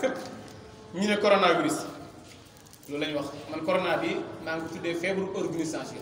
fépp ñu ne coronavirus loolu la ñu wax man corona bi maa ngi tuddee feebaru organisation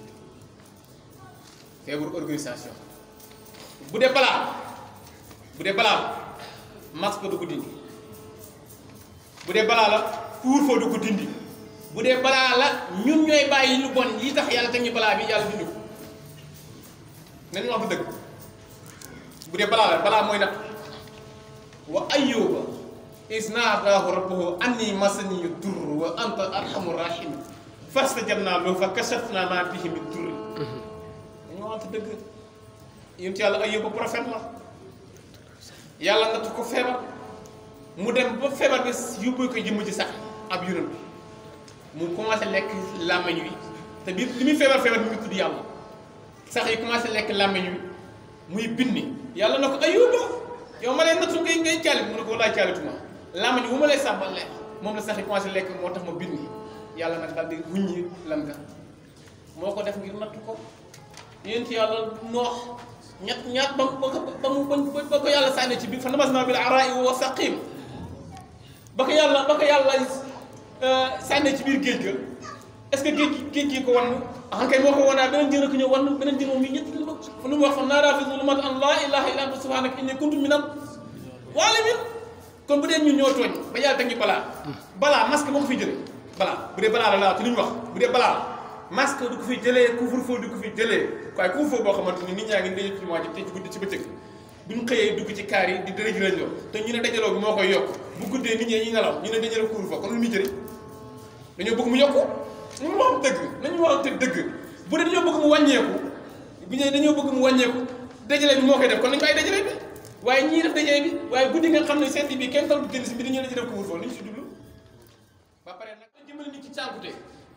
feebaru organisation bu dee balaa bu dee balaa la masque du ko dindi bu dee balaa la couvre-feu du ko dindi bu dee balaa la ñun ñooy bàyyi lu bon yi tax yàlla teg ñu balaa bi yàlla dindi ko nañu wax dëgg bu dee balaa la balaa mooy nag wa ayyuba is naadaahu rabbuhu anni masani durr wa anta arhamu rahim fastajabnaa lahu fa kashafnaa maa bihi min durr dañoo wax dëgg yonent yàlla ayyuba prophète la yàlla nga ko feebar mu dem ba feebar bi yóbbu ko jëmm ci sax ab yonent mu commencé lekk làmmiñ wi te bi li muy feebar feebar bi mu tudd yàlla sax yi commencé lekk làmmiñ wi muy binni yàlla na ko ayuba yow ma leen nattu ngay ngay caalit mu ne ko walaay caalituma làmmiñ wu ma lay sàbbal lekk moom la sax yi commencé lekk moo tax ma binni yàlla nag daal di wuññi lan nga moo ko def ngir nattu ko yéen ci yàlla noox ñett ñaat ba mu ba mu ba ko yàlla sànni ci biir fa nabasnaa bil araa'i wa saqim ba ko yàlla ba ko yàlla sànni ci biir géej ga est-ce que géej gi géej gi ko wan ah kay moo ko wanaa beneen jën ko ñëw wan beneen jën moom ñu ñett lu fu nu mu wax fa naaraa fi zulumaat an laa ilaaha illa anta subhaanaka inni kuntu minal zaalimiin kon bu dee ñun ñoo tooñ ba yàlla teg ñu balaa balaa masque moo ko fiy jëlee balaa bu dee balaa la laa ci li ñu wax bu dee balaa la masque du ko fi jëlee couvre-feu du ko fi jëlee waaye couvre-feu boo xamante ni nit ñaa ngi daje ci mois ji te ci guddi ci bëccëg bu ñu xëyee dugg ci kaar yi di dërëj rajo te ñu ne dajaloo bi moo koy yokk bu guddee nit ñi ñuy nelaw ñu ne dajaloo couvre-feu kon lu muy jëriñ dañoo bëgg mu yokku nañu wax dëgg nañu waxante dëgg bu dee dañoo bëgg mu wàññeeku bu ñu dañoo bëgg mu wàññeeku dajale bi moo koy def kon nañu bàyyi dajale bi waaye ñii def dajale bi waaye guddi nga xam ne sedd bi kenn tal du génn si bi dañoo la ci def couvre-feu lu ñu si jublu ba pare nag jëmale nit ci cànkute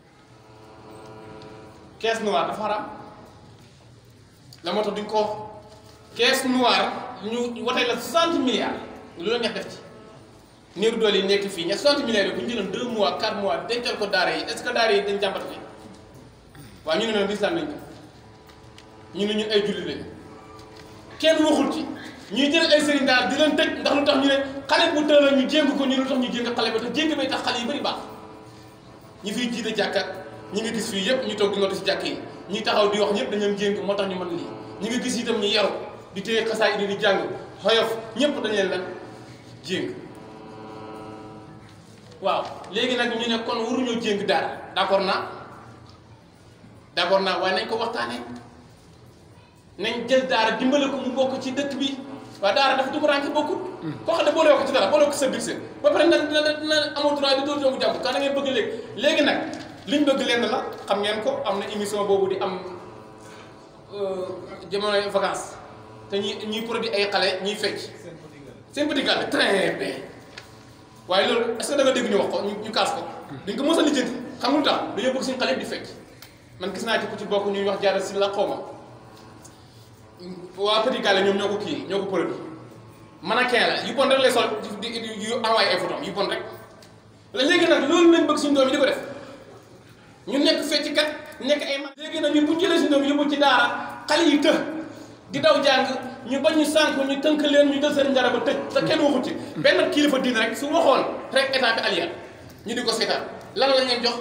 caisse noire dafa xaram la moo tax duñ ko caisse noire ñu watee la 60 milliards lu la neex def ci néeru doole yi nekk fii ña 60 milliards yi bu ñu jëloon 2 mois 4 mois dencal ko daara yi est-ce que daara yi dañ jàmbat fi waaw ñu ne noonu lislaam lañ ko ñu ne ñun ay jullit lañ kenn waxul ci ñuy jël ay sëriñ daal di leen tëj ndax lu tax ñu ne xale bu tëla ñu jéng ko ñu lu tax ñu jéng xale ba te jéng bay tax xale yi bari baax ñi fiy jiite jàkkat ñi nga gis fii yëpp ñu toog di ngootu si jàkk yi ñi taxaw di wax ñëpp dañu jéng moo tax ñu mën lii ñi nga gis itam ñu yaru di téye xasaay di di jàng xoyof ñëpp dañ leen lan jéng waaw léegi nag ñu ne kon waruñoo jéng daara d'accord naa d'accord naa waaye nañ ko waxtaanee nañ jël daara dimbale ko mu bokk ci dëkk bi waaye daara dafa dugg rànk bokkut koo xam ne boole ko ci dara boole ko sa biir seen ba pare na na na amoo droit di dóor doomu jàmm kan da ngeen bëgg léegi léegi nag liñ bëgg lenn la xam ngeen ko am na émission boobu di am jamonoy vacances te ñuy ñuy produit ay xale ñuy fecc seen petit gàll très bien waaye loolu est-ce que da nga dégg ñu wax ko ñu kaas ko dañ ko mos a lijjanti xam nga lu tax dañoo bëgg suñu xale di fecc man gis naa ci ku ci bokk ñuy wax jaara si la xaw ma waa petit gàll ñoom ñoo ko kii ñoo ko produit mannequin la yu bon rek lay sol di di yu envoyé ay photos yu bon rek la léegi nag loolu lañ bëgg suñu doom yi di ko def ñu nekk fecc kat nekk ay mag léegi nag ñun bu ñu jëlee suñu doom yóbbu ci daara xale yi të di daw jàng ñu bañ ñu sànk ñu tënk leen ñu jël seen njara ba tëj te kenn waxut ci benn kilifa diine rek su waxoon rek état bi allié ñu di ko seetaan lan lañ leen jox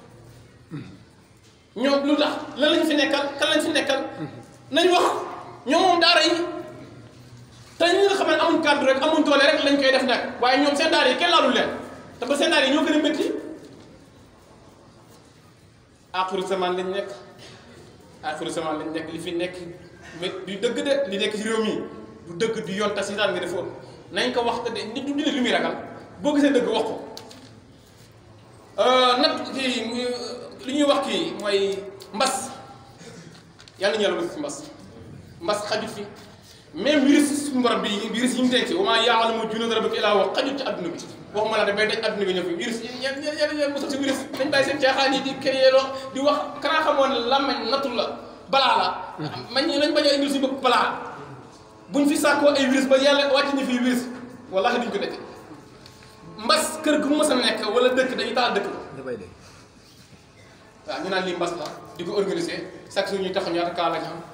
ñoom lu tax lan lañ fi nekkal kan lañ fi nekkal nañ wax ñoom moom daara yi te ñi nga xam ne amuñ kàddu rek amuñ doole rek lañ koy def nag waaye ñoom seen daara yi kenn laalul leen te ba seen daara yi ñoo gën a métti axiru zaman lañ nekk axiru zaman lañ nekk li fi nekk mais du dëgg de li nekk ci réew mi du dëgg du yoon tas nga defoon nañ ko wax te de nit du dina lu muy ragal boo gisee dëgg wax ko nag kii li ñuy wax kii mooy mbas yàlla ñu yàlla bëgg ci mbas mbas xajut fi même virus suñu borom bi virus yi ñu denc wa maa ya'lamu junuuda rabbika illaa huwa xajut ci adduna bi waxuma la damay daj adduna bi ñëw fi virus ñen ñen ñen ñen mosal si virus dañ bàyyi seen caaxaan yi di créé loo di wax kanaa xamoon ne làmmeñ nattul la balaa la man ñi lañ bañ a indil suñu bopp balaa buñ fi sàkkoo ay virus ba yàlla wàcc ñu fii virus wallahi duñ ko def mbas kër gu mës a nekk wala dëkk dañuy taal dëkk dafay de waaw ñu naan lii mbas la di ko organiser chaque jour ñu tax ñaata kaa la ñu am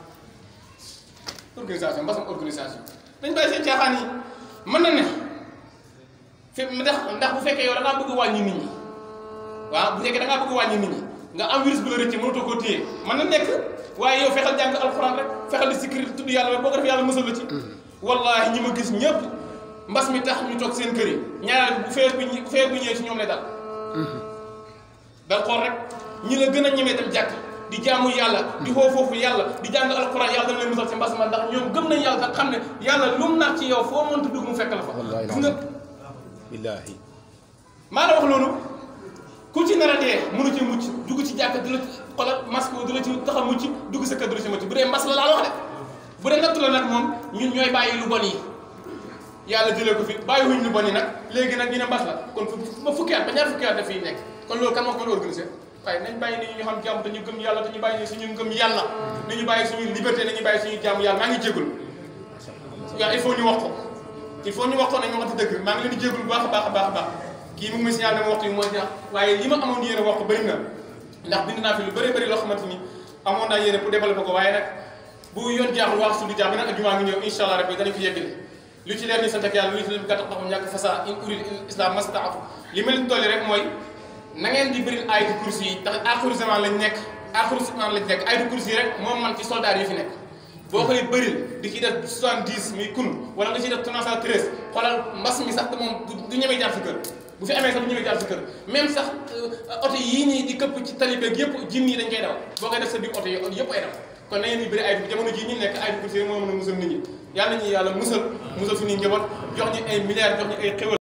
organisation mbasam organisation dañ bàyyi seen caaxaan yi mën na ne fi ndax ndax bu fekkee yow da ngaa bëgg wàññi nit ñi waaw bu fekkee da ngaa bëgg wàññi nit ñi nga am virus bu la rëcc mënatoo koo téye mën na nekk waaye yow fexeel jàng alxuraan rek fexeel di sikri tudd yàlla rek boo ko def yàlla mësal la ci wallahi ñi ma gis ñëpp mbas mi tax ñu toog seen kër yi ñaareel bu feer bi bu feer bu ñëwee ci ñoom lay dal dal xool rek ñi la gën a ñemee dem jàkk di jaamu yàlla di xoo foofu yàlla di jàng alxuraan yàlla dana leen musal ci mbas ma ndax ñoom gëm nañ yàlla tax xam ne yàlla lu mu nax ci yow foo mënta dugg mu fekk la fa Wallaahi gis nga billaahi maa la wax loolu ku ci nar a dee mënu ci mucc dugg ci jàkk du la ci xoolal masque du la ci tax a mucc dugg sa kër du la ci mucc bu dee mbas la laa la wax de bu dee nattu la nag moom ñun ñooy bàyyi lu bon yi yàlla jëlee ko fi bàyyi wuñ lu bon yi nag léegi nag ñu ne mbas la kon fu ba fukki at ba ñaar fukki at daf fiy nekk kon loolu kan moo ko mën a organiser waaye nañ bàyyi nit ñi ñu xam jàmm dañu gëm yàlla dañu bàyyi suñu ngëm yàlla nañu bàyyi suñu liberté nañu bàyyi suñu jàmm yàlla maa ngi jégul waaw il faut ñu wax ko il faut ñu wax ko nañ waxati dëgg maa ngi leen di jégul bu baax a baax a baax a baax kii mu ngi may signal dama waxtu yi mooy ñaax waaye li ma amoon yéene wax ko bëri na ndax bind naa fi lu bëri bëri loo xamante ni amoon naa yéene pour développer ko waaye nag bu yoon jaaxul wax su di jaax bi nag jumaa ngi ñëw incha allah rabbi danañ fi yeggale lu ci leer ni sant ak yàlla lu ci leen gàtt xam ñàkk fasa in urid islam mastaatu li ma leen dolli rek mooy na ngeen di bëri ayatu kursi yi ndax axiru zaman lañ nekk axiru zaman lañ nekk ayatu kursi yi rek moom man ci soldat yi fi nekk boo koy bëril di ci def 70 muy kun wala nga ciy def 313 xoolal mbas mi sax moom du ñemee jaar sa kër bu fi amee sax du ñemee jaar sa kër même sax oto yii nii di këpp ci tali beeg yëpp jinn yi dañ koy daw boo koy def sa biir oto yi yëpp ay daw kon na ngeen di bëri ay jamono jii ñu nekk ay kursi moo mën a musal nit ñi yàlla ñu yàlla musal musal suñuy njaboot jox ñu ay milliards jox ñu ay xéwal